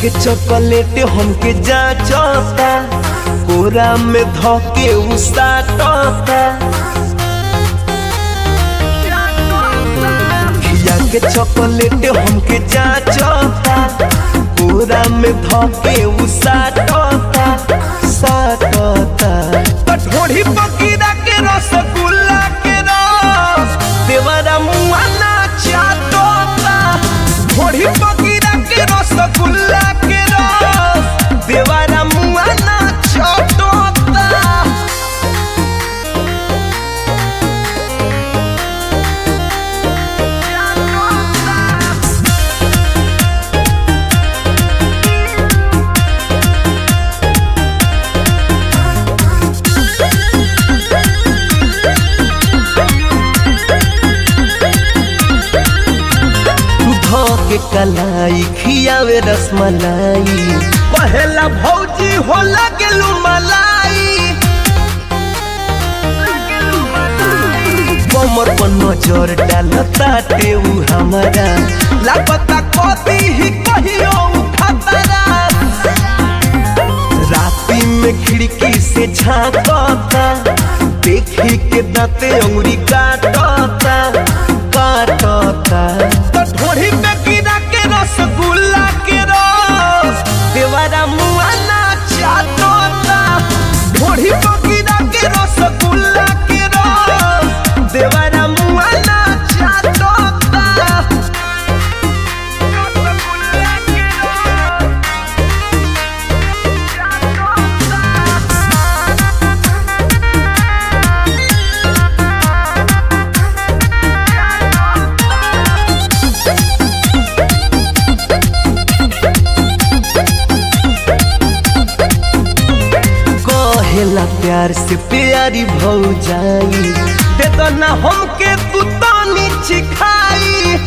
के चॉकलेट हमके जाचता कोरा में धके उसाटता खिया के चॉकलेट हमके जाचता कोरा में धके उसाटता साटता कठोरी पकीरा के रसगुल्ला के रस देवरा मुआ ना चाटता ढोरी पकीरा के रसगुल्ला के रस देवरा मुआ ना चाटता के कलाई खियावे रसमलाई पहला भौजी हो लगलू मलाई कमर पर नजर डालता टेऊ हमारा लापता कदी ही कहियो खतरा राती में खिड़की से झांकता देखी के दांते अंगुरी काटता काटता ढोरी पे गिरा के रसगुल्ला के रस देवारा मुआ ना चाटता ढोरी पे गिरा के रसगुल्ला के रस देवारा मुआ ना चाटता कहेला प्यार से प्यारी भौ जाई दे दो ना हमके तू तानी चिखाई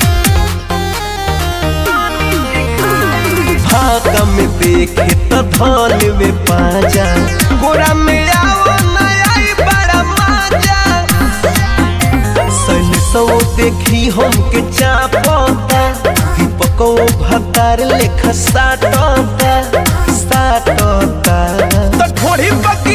भागा में देखे तो धन में पाजा गोरा में आओ ना आई बड़ा मजा सन सौ देखी हमके चापता दीपको भतार लेखा साटता साटता तो ढोड़ी पक